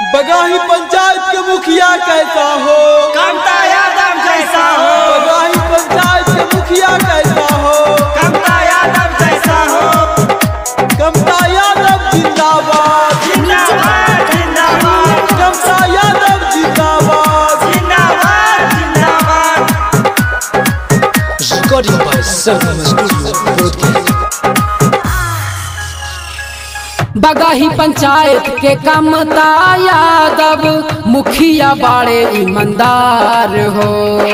बगाही पंचायत के मुखिया कैसा हो कमता यादव जैसा हो बगाही पंचायत के मुखिया कैसा हो कमता यादव जैसा हो कमता यादव जिंदाबाद जिंदाबाद जिंदाबाद कमता यादव जिंदाबाद जिंदाबाद जिंदाबाद Recording by Sarvam Studio, Broadcast. बगाही panchayat के कमता यादव मुखिया बाड़े ईमानदार हो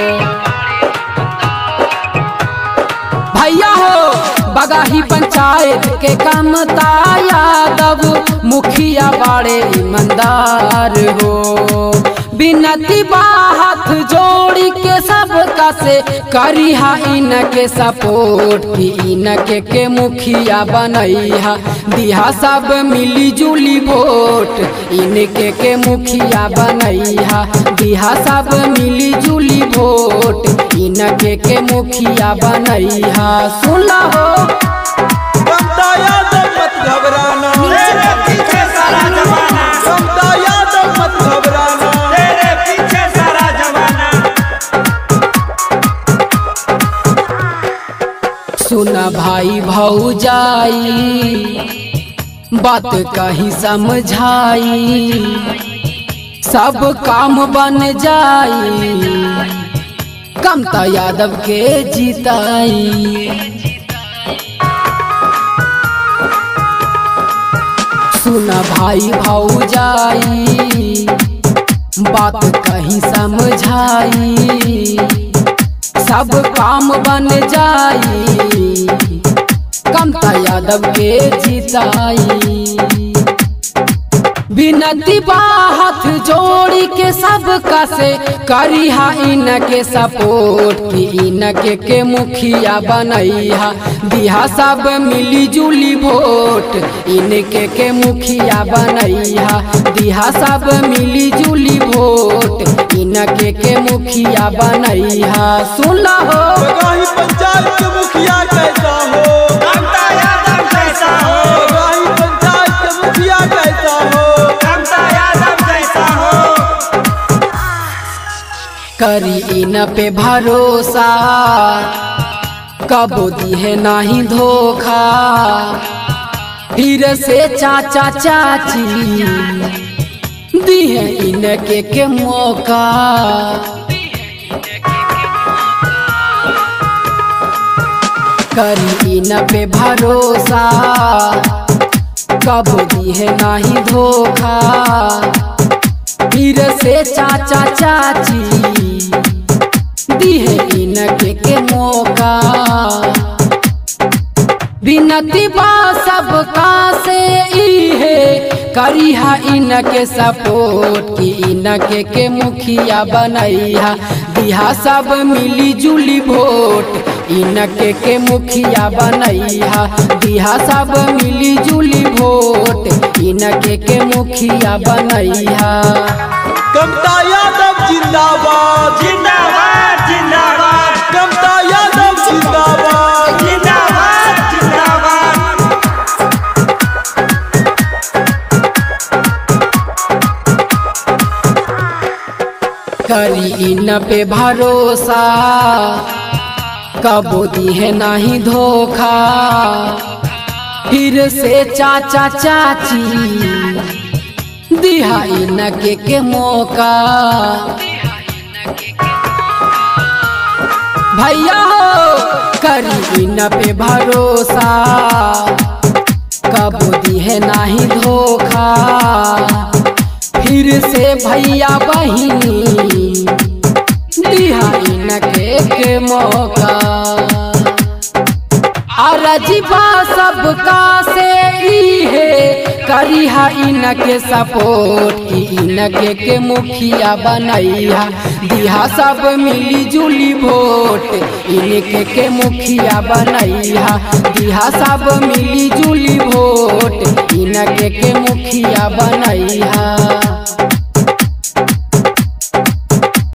भैया हो बगाही पंचायत के कमता यादव मुखिया बाड़े ईमानदार हो बिनती बा हाथ जोड़ी के सबका से करिहा इनके सपोर्ट की इनके के मुखिया बनैहा दिहा सब मिली जुली वोट इनके के मुखिया बनैहा दिहा सब मिली जुली वोट इनके के मुखिया बनैहा सुन हो कमता यादव मत घबराना तेरे पीछे सारा जमाना कमता यादव मत घबराना तेरे पीछे सारा जमाना सुन भाई भौजाई बात कहीं समझाई सब काम बन जाई कमता यादव के जीताई सुन भाई भौजाई बात कहीं समझाई सब काम बन जाई कमता यादव के जीताई बिनती बा हाथ जोड़ी के सबका से करिहा इनके सपोर्ट की इनके के मुखिया बनैहा दिहा सब मिली जुली वोट इनके के मुखिया बनैहा दिहा सब मिली जुली वोट इनके के मुखिया बनैहा सुन हो बगाही पंचायत के मुखिया कैसा हो कमता यादव जैसा हो बगाही पंचायत के मुखिया कैसा हो कमता यादव जैसा हो करी इन पे भरोसा कबो दिहे नहीं धोखा फिर से चाचा चाची दिहे इनके के मौका करी इन पे भरोसा कबो दिहे नहीं धोखा फिर से चाचा चाची दिहे इनके के मौका बिनती बा सबका से इहे करिहा इनके सपोर्ट की इनके के मुखिया बनैहा दिहा सब मिली जुली वोट इनके के मुखिया बनैहा दिहा सब मिली जुली वोट इनके के मुखिया बनैहा कमता यादव जिंदाबाद जिंदाबाद जिंदाबाद कमता यादव जिंदाबाद जिंदाबाद जिंदाबाद करी इन पे भरोसा कबो दिहे नहीं धोखा फिर से चाचा चाची दिहा इनके के मौका भैया हो करी इन पे भरोसा कबो दिहे नहीं धोखा फिर से भैया बहिनी दिहा इनके के मौका अरजीबा सबका से इहे करिहा इनके सपोर्ट की इनके के मुखिया बनैहा दिहा सब मिली जुली वोट इनके के मुखिया बनैहा दिहा सब मिली जुली वोट इनके के मुखिया बनैहा